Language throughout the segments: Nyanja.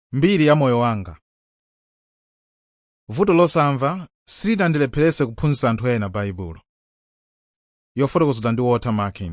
mbiri ya moyo wanga vuto losamva silinandilepheretse kuphunzitsa anthu ena baibulo yofotokozedwa ndi walter markin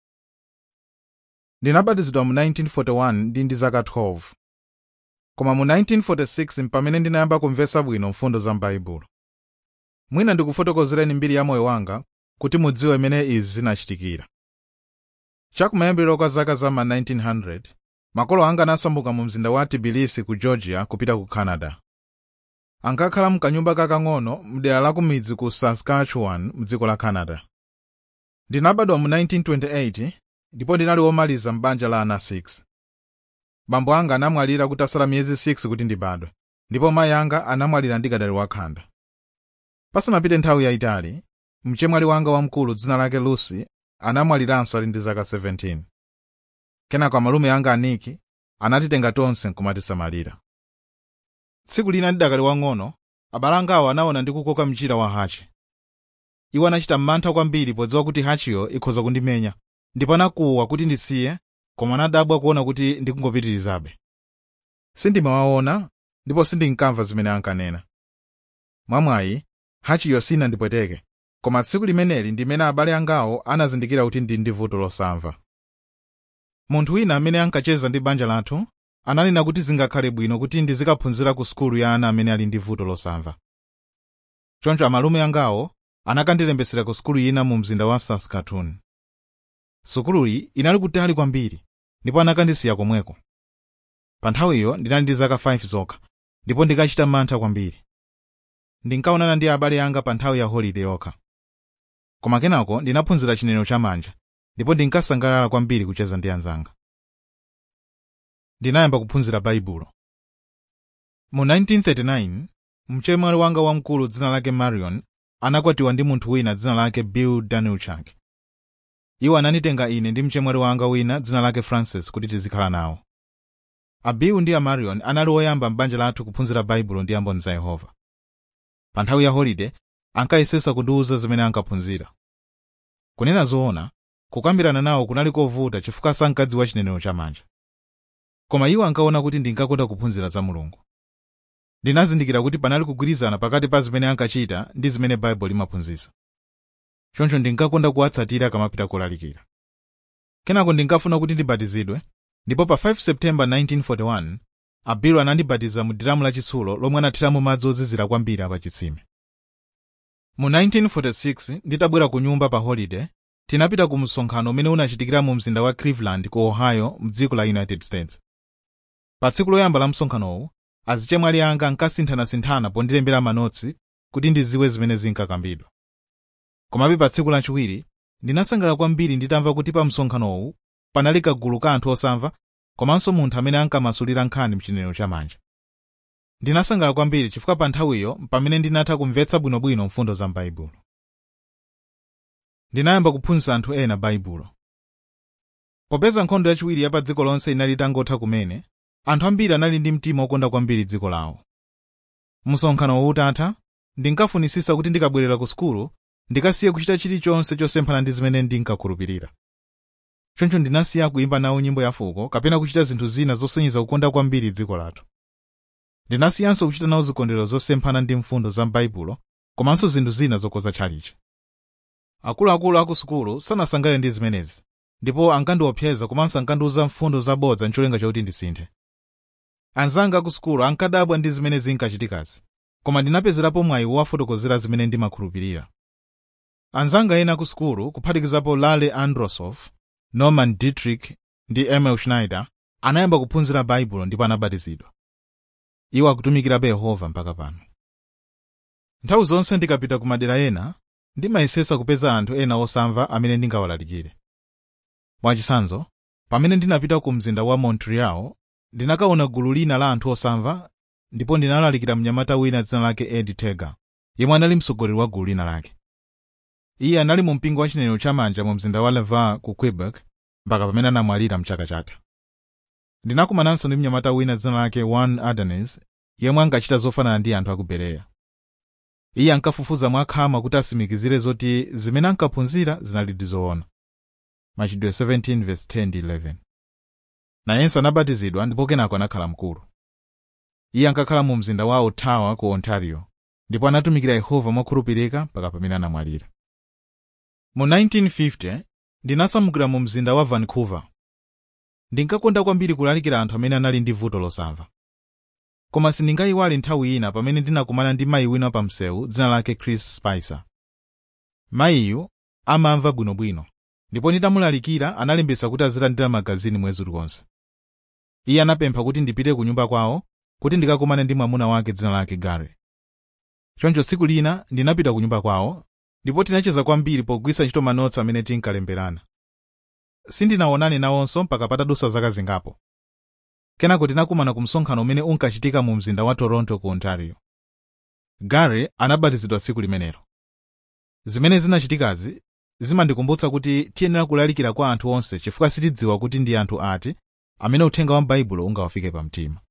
ndinabatizidwa mu 1941 ndi ndi zaka 12 koma mu 1946 mpamene ndinayamba kumvetsa bwino mfundo za m'baibulo mwina ndikufotokozereni mbiri ya moyo wanga kuti mudziwe imene izi zinachitikira chakumayambiriro kwa zaka za ma 1900 makolo anga anasambuka mu mzinda wa tbilisi ku georgia kupita ku canada ankakhala mkanyumba kakang'ono mdera la kumidzi ku saskatchewan mdziko la canada ndinabadwa mu 1928 ndipo ndinali womaliza m'banja la ana 6 bambo anga anamwalira kutasala miyezi 6 kuti ndibadwe ndipo mayi anga anamwalira ndikadali wakhanda pasanapite nthawi yayitali mchemwali wanga wamkulu dzina lake lucy anamwaliranso ali ndi zaka 17 kenako amalume anga aniki anatitenga tonse nkumatisamalira tsiku lina ndidakali wang'ono abale angawo anaona ndikukoka mchira wa hachi iwo anachita mantha kwambiri podziwa kuti hachiyo ikhoza kundimenya ndipo anakuwa kuti ndisiye koma anadabwa kuona kuti ndikungopitirizabe sindimawaona ndipo sindinkamva zimene ankanena mwamwayi hachiyo sinandipweteke koma tsiku limeneli ndimene abale angawo anazindikira kuti ndi ndi vuto losamva munthu wina amene ankacheza ndi banja lathu ananena kuti zingakhale bwino kuti ndizikaphunzira ku sukulu ya ana amene ali ndi vuto losamva choncho amalume angawo anakandilembetsera ku sukulu ina mu mzinda wa saskatoon sukuluyi inali kutali kwambiri ndipo anakandisiya komweko pa nthawiyo ndinali ndi zaka 5 zokha ndipo ndikachita mantha kwambiri ndinkaonana ndi abale anga pa nthawi ya holide yokha koma kenako ndinaphunzira chinenero chamanja ndipo ndinkasangalala kwambiri kucheza ndi anzanga ndinayamba kuphunzira baibulo mu 1939 mchemwali wanga wamkulu dzina lake marion anakwatiwa ndi munthu wina dzina lake bill danilchak iwo ananditenga ine ndi mchemwali wanga wina dzina lake francis kuti tizikhala nawo a bill ndi a marion anali oyamba m'banja lathu kuphunzira baibulo ndi amboni za yehova pa nthawi ya holide ankayesesa kundiwuza zimene ankaphunzira kunena zoona kukambirana nawo kunali kovuta chifukwa sankadziwa chinenero chamanja koma iwo ankaona kuti ndinkakonda kuphunzira za mulungu ndinazindikira kuti panali kugwirizana pakati pa zimene ankachita ndi zimene baibulo imaphunzitsa choncho ndinkakonda kuwatsatira kamapita kolalikira kenako ndinkafuna kuti ndibatizidwe ndipo pa 5 septemba 1941 abilu anandibatiza mu diramu lachitsulo lomwe anathiramo madzi ozizira kwambiri apachitsime mu 1946 nditabwera ku nyumba pa holiday tinapita ku msonkhano umene unachitikira mu mzinda wa cleveland ku ohio mdziko la united states pa tsiku loyamba la msonkhanowu azichemwali anga ankasinthanasinthana pondilembera manotsi kuti ndiziwe zimene zinkakambidwa komabe pa tsiku lachiwiri ndinasangalala kwambiri nditamva kuti pa msonkhanowu panali kagulu ka anthu osamva komanso munthu amene ankamasulira nkhani mchinenero chamanja ndinasangalala kwambiri chifukwa pa nthawiyo pamene ndinatha kumvetsa bwinobwino mfundo za m'baibulo ndinayamba kuphunzitsa anthu ena baibulo popeza nkhondo yachiwiri ya pa dziko lonse inali itangotha kumene anthu ambiri anali ndi mtima wokonda kwambiri dziko lawo msonkhano utatha ndinkafunisisa kuti ndikabwerera ku sukulu ndikasiye kuchita chilichonse chosemphana ndi zimene ndinkakhulupirira choncho ndinasiya kuimba nawo nyimbo ya fuko kapena kuchita zinthu zina zosonyeza kukonda kwambiri dziko lathu ndinasiyanso kuchita nawo zikondwerero zosemphana ndi mfundo za m'baibulo komanso zinthu zina zokoza tchalichi akuluakulu aku sukulu sanasangalale ndi zimenezi ndipo ankandiopseza komanso ankandiuza mfundo zabodza ncholinga chakuti ndisinthe anzanga ku sukulu ankadabwa ndi zimene zinkachitikazi koma ndinapezerapo mwayi wowafotokozera zimene ndimakhulupirira anzanga ena ku sukulu kuphatikizapo lale androsof norman dietrich ndi emil schneider anayamba kuphunzira baibulo ndipo anabatizidwa iwo akutumikirabe yehova mpaka pano nthawi zonse ndikapita ku madera ena ndimayesesa kupeza anthu ena osamva amene ndingawalalikire mwachitsanzo pamene ndinapita ku mzinda wa montreal ndinakaona gulu lina la anthu osamva ndipo ndinalalikira mnyamata wina dzina lake ed teger yemwe anali mtsogoleri wa gulu lina lake iye anali mu mpingo wa chinenero chamanja mu mzinda wa laval ku quebec mpaka pamene anamwalira mchaka chatha ndinakumananso ndi mnyamata wina dzina lake juan ardanes yemwe ankachita zofanana ndi anthu aku bereya iye ankafufuza mwakhama kuti asimikizire zoti zimene ankaphunzira zinali ndi zoona machitidwe 17 verse 10 ndi 11 nayenso anabatizidwa ndipo kenako anakhala mkulu iye ankakhala mu mzinda wa ottawa ku ontario ndipo anatumikira yehova mokhulupirika mpaka pamene anamwalira mu 1950 ndinasamukira mu mzinda wa vancouver ndinkakonda kwambiri kulalikira anthu amene anali ndi vuto losamva koma sindingayiwale nthawi ina pamene ndinakumana ndi mayi wina pa msewu dzina lake chris spicer mayiyu amamva bwinobwino ndipo nditamulalikira analembetsa kuti azilandira magazini mwezi uliwonse iye anapempha kuti ndipite ku nyumba kwawo kuti ndikakumane ndi mwamuna wake dzina lake gary choncho tsiku lina ndinapita ku nyumba kwawo ndipo tinacheza kwambiri pogwiritsa ntchito manotsi amene tinkalemberana sindinaonane nawonso mpaka patadutsa zaka zingapo kenako tinakumana ku msonkhano umene unkachitika mu mzinda wa toronto ku ontario gary anabatizidwa tsiku limenelo zimene zinachitikazi zimandikumbutsa kuti tiyenera kulalikira kwa anthu onse chifukwa sitidziwa kuti ndi anthu ati amene uthenga wa baibulo ungawafike pamtima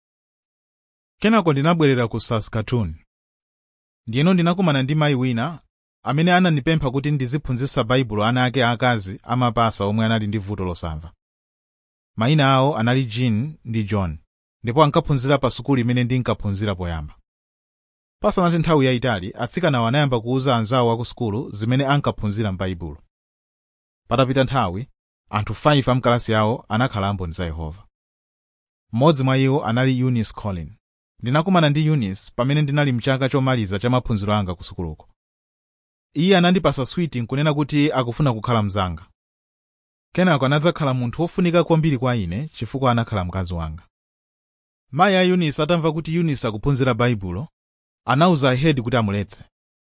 kenako ndinabwerera ku saskatoon ndiyeno ndinakumana ndi mayi wina amene anandipempha kuti ndiziphunzitsa baibulo ana ake aakazi amapasa omwe anali ndi vuto losamva mayina awo anali jean ndi john ndipo ankaphunzira pa sukulu imene ndinkaphunzira poyamba pasanati nthawi yayitali atsikanawo anayamba kuwuza anzawo aku sukulu zimene ankaphunzira m'baibulo patapita nthawi anthu 5 amkalasi yawo anakhala amboni za yehova mmodzi mwa iwo anali eunice collin ndinakumana ndi eunice pamene ndinali mchaka chomaliza cha maphunziro anga ku sukuluko iye anandipasa switi nkunena kuti akufuna kukhala mzanga kenako anadzakhala munthu wofunika kwambiri kwa ine chifukwa anakhala mkazi wanga mayi a eunice atamva kuti eunice akuphunzira baibulo anawuza ahedi kuti amuletse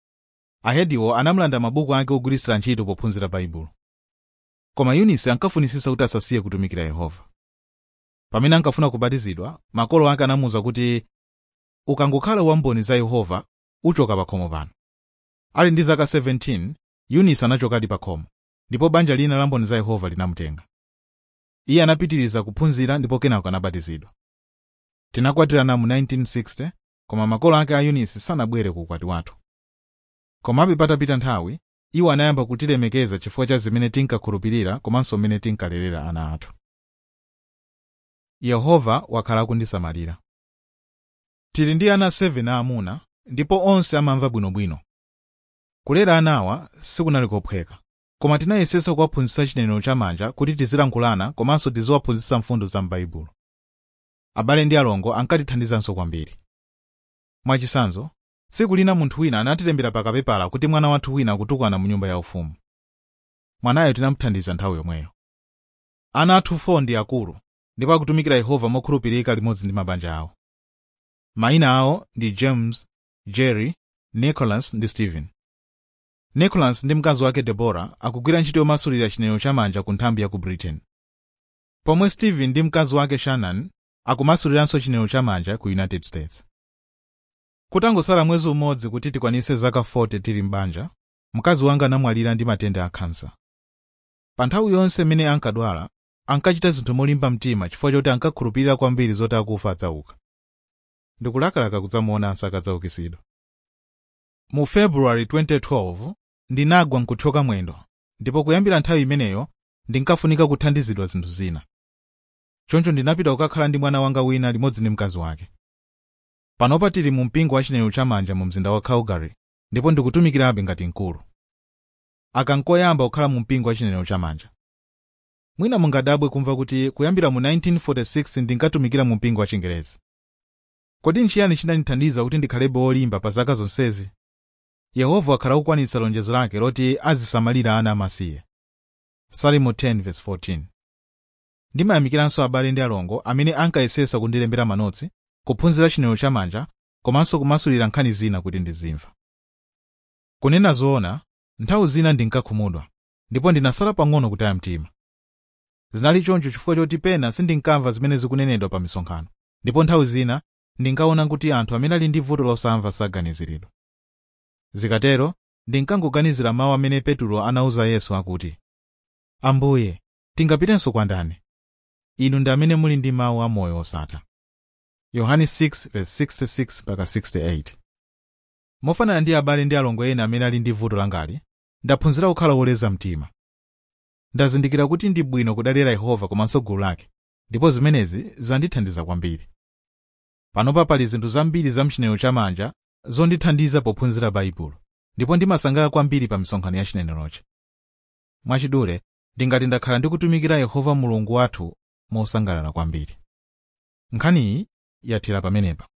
ahediwo anamulanda mabuku ake ogwiritsira ntchito pophunzira baibulo koma eunice ankafunisisa kuti asasiye kutumikira yehova pamene ankafuna kubatizidwa makolo ake anamuwuza kuti ukangokhala wamboni za yehova uchoka pa khomo pano ali ndi zaka 17 eunice anachokadi pa khomo ndipo banja lina la mboni za yehova linamutenga iye anapitiriza kuphunzira ndipo kenako anabatizidwa tinakwatirana mu 1960 koma makolo ake a eunice sanabwere ku ukwati wathu komabe patapita nthawi iwo anayamba kutilemekeza chifukwa cha zimene tinkakhulupirira komanso mmene tinkalelera ana athu yehova wakhala akundisamalira tili ndi ana 7 aamuna ndipo onse amamva bwinobwino kulera anawa sikunali kophweka koma tinayesetsa kuwaphunzitsa chinenero chamanja kuti tizilankhulana komanso tiziwaphunzitsa mfundo za m'baibulo abale ndi alongo ankatithandizanso kwambiri mwachisanzo tsiku lina munthu wina anatilembera pakapepala kuti mwana wathu wina akutukwana mu nyumba yaufumu mwanayo tinamuthandiza nthawi yomweyo ana athu 4 ndi akulu ndipo akutumikira yehova mokhulupirika limodzi ndi mabanja awo mayina awo ndi james jerry nicholas ndi stephen nicholas ndi mkazi wake debora akugwira ntchito yomasulira chinenero chamanja ku nthambi ya ku britain pomwe stephen ndi mkazi wake shannon akumasuliranso chinenero chamanja ku united states kutangosala mwezi umodzi kuti tikwanise zaka 40 tili m'banja mkazi wanga anamwalira ndi matenda a khansa pa nthawi yonse imene ankadwala ankachita zinthu molimba mtima chifukwa choti ankakhulupirira kwambiri zoti akufa adzauka ndikulakalaka kudzamuona akadzaukitsidwa mu februwari 2012 ndinagwa nkuthyoka mwendo ndipo kuyambira nthawi imeneyo ndinkafunika kuthandizidwa zinthu zina choncho ndinapita kukakhala ndi mwana wanga wina limodzi ndi mkazi wake panopa tili mu mpingo wa chinenero chamanja mu mzinda wa calgary ndipo ndikutumikirabe ngati mkulu aka nkoyamba kukhala mu mpingo wa chinenero chamanja mwina mungadabwe kumva kuti kuyambira mu 1946 ndinkatumikira mu mpingo wa chingerezi kodi nchiyani chinandithandiza kuti ndikhalebe wolimba pa zaka zonsezi yehova wakhala kukwanitsa lonjezo lake loti azisamalira ana amasiye salimo 10:14 ndimayamikiranso abale ndi alongo amene ankayesesa kundilembera manotsi kuphunzira chinenero chamanja komanso kumasulira nkhani zina kuti ndizimva kunena zoona nthawi zina ndinkakhumudwa ndipo ndinasala pang'ono kutaya mtima zinali choncho chifukwa choti pena sindinkamva zimene zikunenedwa pa misonkhano ndipo nthawi zina ndinkaona kuti anthu amene ali ndi vuto losamva saganiziridwa zikatero ndinkangoganizira mawu amene petulo anawuza yesu akuti ambuye tingapitenso kwa ndani inu ndi amene muli ndi mawu amoyo osatha yohane 6:66-68 mofanana ndi abale ndi alongo ena amene ali ndi vuto langali ndaphunzira kukhala woleza mtima ndazindikira kuti ndi bwino kudalira yehova komanso gulu lake ndipo zimenezi zandithandiza kwambiri panopa pali zinthu zambiri za mchinenero chamanja zondithandiza pophunzira baibulo ndipo ndimasangalala kwambiri pa misonkhano ya chinenerochi mwachidule ndingati ndakhala ndikutumikira yehova mulungu wathu mosangalala kwambiri nkhaniyi yathera pamenepa